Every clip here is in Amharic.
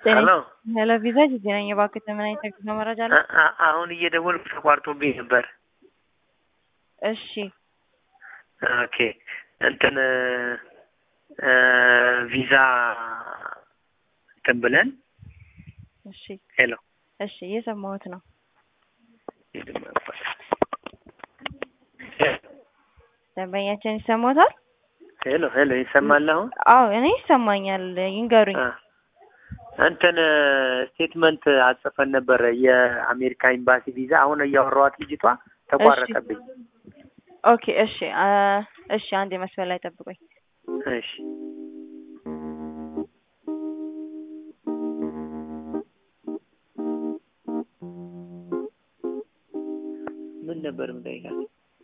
ሄሎ ሄሎ ቪዛ ጊዜ ነኝ። እባክህ ምን አይነት የጉዞ መረጃ አለ? አ- አ- አሁን እየደወልኩ ተቋርጦብኝ ነበር። እሺ ኦኬ እንትን እ ቪዛ እንትን ብለን እሺ ሄሎ እሺ እየሰማሁት ነው። ደንበኛችን ይሰማታል? ሄሎ ሄሎ ይሰማል አሁን? አዎ እኔ ይሰማኛል። ይንገሩኝ። አ፣ እንትን ስቴትመንት አጽፈን ነበረ የአሜሪካ ኤምባሲ ቪዛ። አሁን እያወራኋት ልጅቷ ተቋረጠብኝ። ኦኬ እሺ አ፣ እሺ አንድ የመስመር ላይ ጠብቆኝ። እሺ ምን ነበር የምጠይቃት?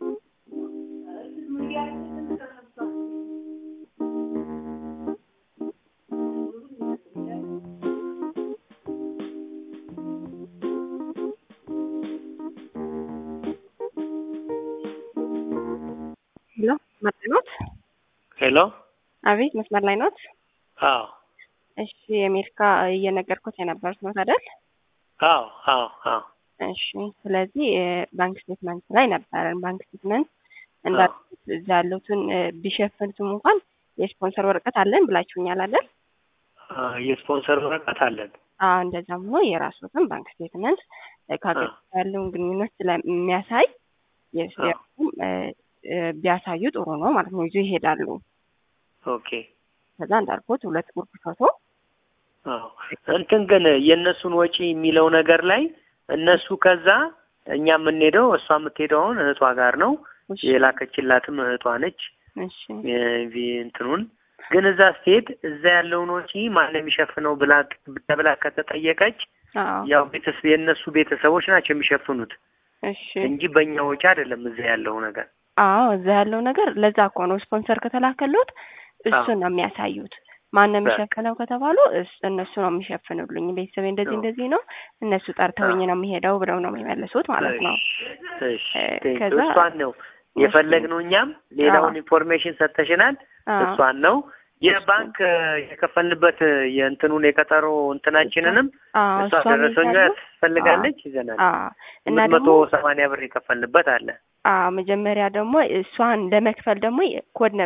ሄሎ መስመር ላይ ኖት? ሄሎ አቤት መስመር ላይ ኖት? አዎ እሺ የአሜሪካ እየነገርኩት የነበሩት ኖት አይደል? አዎ አዎ አዎ እሺ ስለዚህ ባንክ ስቴትመንት ላይ ነበረን። ባንክ ስቴትመንት እንዳልኩት እዛ ያሉትን እ፣ ቢሸፍኑትም እንኳን የስፖንሰር ወረቀት አለን ብላችሁኛል አይደል? አ፣ የስፖንሰር ወረቀት አለን። አዎ እንደዛም ሆኖ የራሱትን ባንክ ስቴትመንት እ፣ ከሀገር ጋር ያለውን ግንኙነት ስለሚያሳይ የስ- አዎ። የራሱም እ፣ እ፣ ቢያሳዩ ጥሩ ነው ማለት ነው። ይዞ ይሄዳሉ። ኦኬ ከዛ እንዳልኩት ሁለት ጉርድ ፎቶ አዎ እንትን ግን የእነሱን ወጪ የሚለው ነገር ላይ እነሱ ከዛ እኛ የምንሄደው እሷ የምትሄደው አሁን እህቷ ጋር ነው። እሺ የላከችላትም እህቷ ነች። እሺ የቪ እንትኑን ግን እዛ ስትሄድ እዛ ያለውን ወጪ ማን ነው የሚሸፍነው ብላ ተብላ ከተጠየቀች አዎ ያው ቤተሰብ የእነሱ ቤተሰቦች ናቸው የሚሸፍኑት እሺ እንጂ በእኛ ወጪ አይደለም እዛ ያለው ነገር። አዎ እዛ ያለው ነገር ለዛ እኮ ነው ስፖንሰር ከተላከሉት እሱን ነው የሚያሳዩት። ማን ነው የሚሸፍነው ከተባሉ እስ- እነሱ ነው የሚሸፍኑልኝ። ቤተሰቤ እንደዚህ አዎ። እንደዚህ ነው እነሱ ጠርተውኝ ነው የሚሄደው ብለው ነው የሚመልሱት ማለት ነው። እሺ እ፣ ከዛ እሷን ነው የፈለግነው እኛም ሌላውን ኢንፎርሜሽን ሰጥተሽናል። አዎ እሷን ነው የባንክ የከፈልንበት የእንትኑን የቀጠሮ እንትናችንንም አዎ እሷ እሷን ደረሰኛ ይዛሉ። ትፈልጋለች ይዘናል። አዎ እና ስምንት መቶ ደግሞ ሰማንያ ብር የከፈልንበት አለ። አዎ መጀመሪያ ደግሞ እሷን ለመክፈል ደግሞ ኮድ